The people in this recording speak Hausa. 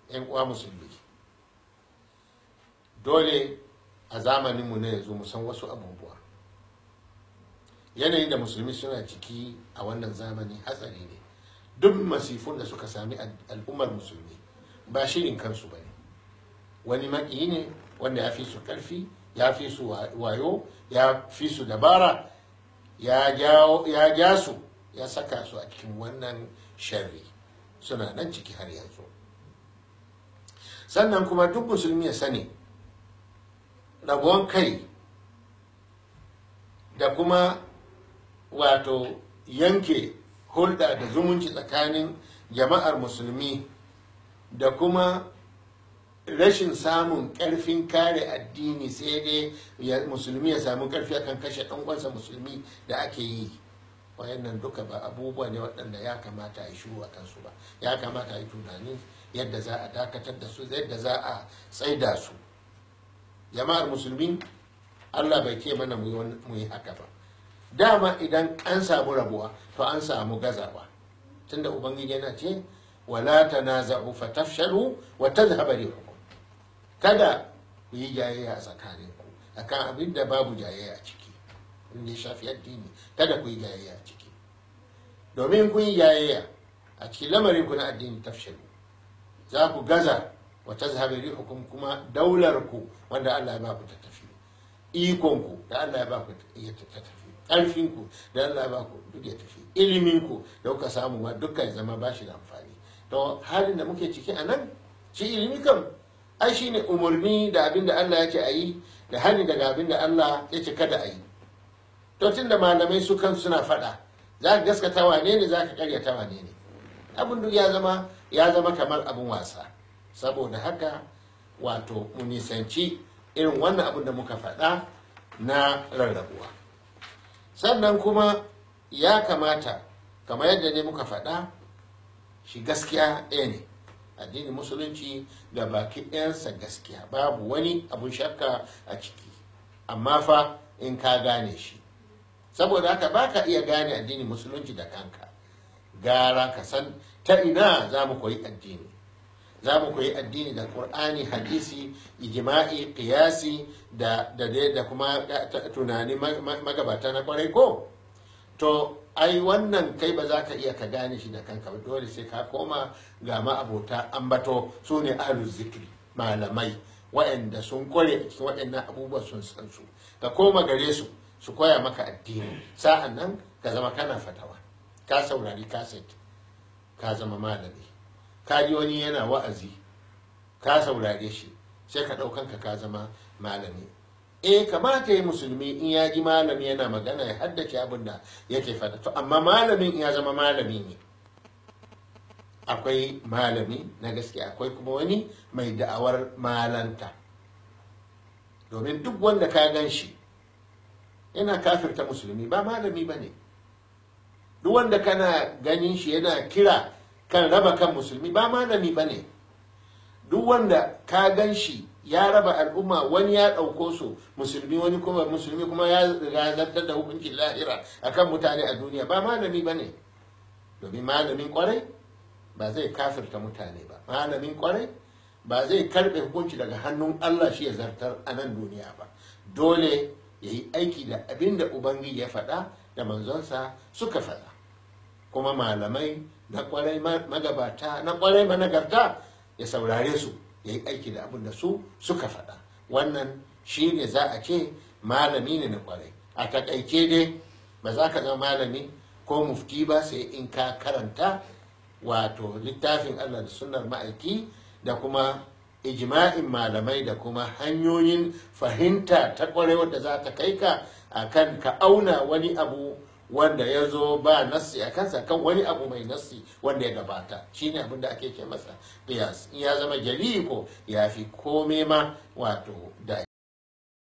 'yan uwa musulmi dole a zamaninmu na yanzu mu san wasu abubuwa yanayin da musulmi suna ciki a wannan zamani hatsari ne duk masifun da suka sami al'ummar musulmi ba shirin kansu ba ne wani maƙiyi ne wanda ya fi su ƙarfi ya fi su wayo ya fi su dabara ya ja su ya saka su a cikin wannan sharri suna nan ciki har yanzu sannan kuma duk musulmi ya sani rabuwan kai da kuma wato yanke hulɗa da zumunci tsakanin jama'ar musulmi da kuma rashin samun ƙarfin kare addini sai dai musulmi ya samu ƙarfi akan kashe ɗan'uwansa musulmi da ake yi wayannan duka ba abubuwa ne waɗanda ya kamata a yi shiru a kansu ba ya kamata a yi tunani yadda za a dakatar da su yadda za a tsaida su jama'ar musulmi allah bai ke mana mu yi haka ba dama idan an samu rabuwa to an samu gazawa tunda ubangiji yana ce wala tanaza'u fatafshalu wa tadhhabu rihukum kada ku yi jayayya a tsakaninku akan abin da babu jayayya a ciki in ya shafi addini kada ku yi jayayya a ciki domin kun yi jayayya a cikin lamarin ku na addini tafshalu za ku gaza wa tazhabu rihukum kuma daular ku wanda Allah ya ba ku ta tafi ikon ku da Allah ya ba ku ya ta tafi karfin ku da Allah ya ba ku duk ya tafi ilimin ku da kuka samu ma dukkan zama ba shi da amfani to halin da muke ciki a nan shi ilimi kam ai shi ne umarni da abin da Allah ya ce a yi da hani daga abin da Allah ya ce kada a yi to tun da malamai su kan suna faɗa za ka gaskata wane ne za ka karyata wane ne abin duk ya zama ya zama kamar abin wasa saboda haka wato mu nisanci irin wannan abin da muka faɗa na rarrabuwa sannan kuma ya kamata kamar yadda ne muka faɗa shi gaskiya ɗaya ne addinin musulunci ga baki ɗayansa gaskiya babu wani abun shakka a ciki amma fa in ka gane shi saboda haka ba ka iya gane addinin musulunci da kanka gara ka san ta ina za mu koyi addini za mu koyi addini da qur'ani hadisi ijma'i qiyasi da da da kuma tunani magabata na kwarai ko to ai wannan kai ba za ka iya ka gane shi da kanka ba dole sai ka koma ga ma'abota ambato su ne zikri malamai waɗanda sun kware cikin waɗannan abubuwa sun san su ka koma gare su su koya maka addini sa'an nan ka zama kana fatawa ka saurari kaset ka zama malami ka ji wani yana wa'azi ka saurare shi sai ka ɗaukanka ka zama malami eh kamata ya musulmi in ya ji malami yana magana ya haddace abin da yake faɗa to amma malamin in ya zama malami ne akwai malami na gaske akwai kuma wani mai da'awar malanta domin duk wanda ka gan shi yana kafirta musulmi ba malami ba ne duk wanda kana ganin shi yana kira kan raba kan musulmi ba malami ba ne duk wanda ka gan shi ya raba al'umma wani ya ɗauko su musulmi wani kuma musulmi kuma ya zartar da hukuncin lahira akan mutane a duniya ba malami ba ne domin malamin kwarai ba zai kafirta mutane ba malamin kwarai ba zai karɓe hukunci daga hannun allah shi ya zartar a nan duniya ba dole ya yi aiki da abin da ubangiji ya faɗa da manzonsa suka faɗa kuma malamai na kwarai magabata na kwarai managarta ya saurare su ya yi aiki da abin da su suka faɗa wannan shi ne za a ce malami ne na kwarai a takaice dai ba za ka zama malami ko mufti ba sai in ka karanta wato littafin allah da sunnar ma'aiki da kuma ijma'in malamai da kuma hanyoyin fahimta ta kwarai wadda za ta kai ka a kan ka auna wani abu wanda ya zo ba nassi a kansa kan wani abu mai nassi wanda ya gabata shine abin da ake ce masa qiyas in ya zama jali ko ya fi kome ma wato da